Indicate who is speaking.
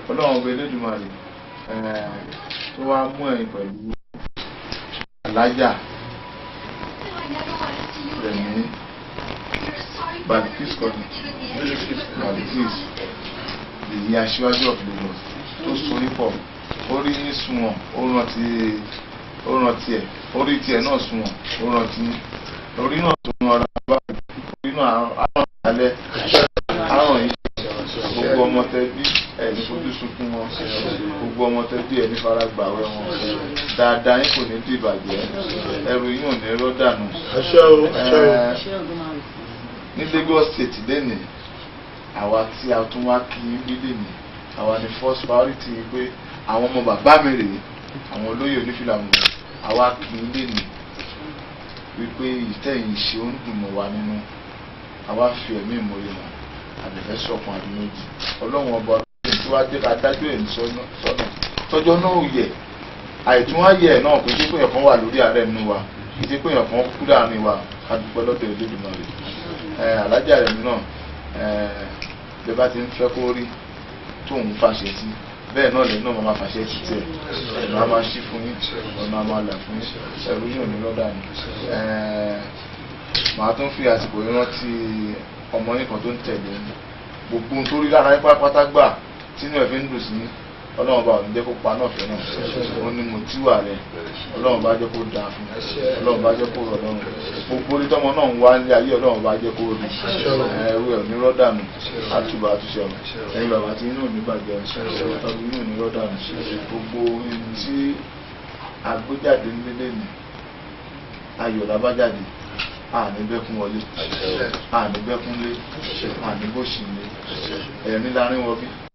Speaker 1: ọlọ́run ọba elédùnmarè tó wá mú ẹ̀yìn pẹ̀lú alájà rẹ̀mí balikis kọ́ni balikis èyí aṣíwájú of Lagos tó sorí pọ̀ orí yín sunwọ̀n ó rántí ó rántí ẹ̀ orí tiẹ̀ náà sunwọ̀n ó rántí orí náà tó ń ọ̀rọ̀ báyìí orí náà àrùn ìdálẹ́ àrùn yìí gbogbo ọmọ tẹbí ẹni fojú sunkún wọn gbogbo ọmọ tẹbí ẹni fara gbàwẹ wọn dáadáa yín kò ní di ìbàjẹ́ ẹrù yín ò ní rọ́ dànù ní Lagos State lẹ́nìí àwa tí a tún wá kí n bí lẹ́nìí àwa ni first priority pé àwọn ọmọ bàbá mi rèé àwọn olóyè onífìlà mi àwa kì í lẹ́nìí wípé ìtẹ̀yìn ṣe ó ń dùn mọ́ wa nínú àwa fi ẹ̀mí ìmọ̀ye hàn àbẹ̀fẹ́ sọ̀kan àbí méjì ọlọ́run ọba ọlọ́run tí wàá jẹ́ ká dájú ẹ̀ ní sọ́nà tọ́jọ́ náà ò yẹ àìtún wá yẹ náà kò sí pé èèyàn kan wà lórí ààrẹ nínú wa kì í sí pé èèyàn kan kú láàrin wa ká dúpẹ́ lọ́dọ̀ Elédùmarè ẹ̀ alájà rẹ̀ náà ẹ̀ bí bá ti ń fẹ́ kó rí tóun fàṣẹ sí bẹ́ẹ̀ náà lẹ́nu náà máa fàṣẹ sí tiẹ̀ ọ̀nà a máa ṣí fún yín ọ̀nà a máa là fún yín ẹ̀rú yóò ní lọ́dà ni màá tún fi àsìkò yìí rántí ọmọ yín kan tó ń tẹ̀lé ní gbogbo ohun tó rí lára yín pátápátá gbà tínú ẹ̀ fi ń dùn sí ọlọ́run bá òní jẹ́ kó pa náà fẹ́ náà ó ní mo tíwà rẹ̀ ọlọ́run bá jẹ́ kó dáa fún ọlọ́run bá jẹ́ kó rọ̀ lọ́rùn gbogbo orí tọ́mọ náà ń wá ní ayé ọlọ́run bá jẹ́ kó rí ẹrú ẹ̀ ní rọ́dànù àtúbà àtúnṣe ọ̀rọ̀ ẹ̀yin bàbá tí inú òní bàjẹ́ ọ̀rọ̀ inú òní rọ́dànù gbogbo ohun tí agbéjáde nílé ní ayọ̀ làbájáde àní bẹ́kún wọlé àní bẹ́kún lé àní bóṣì lé ẹ̀rín lárín wọ bí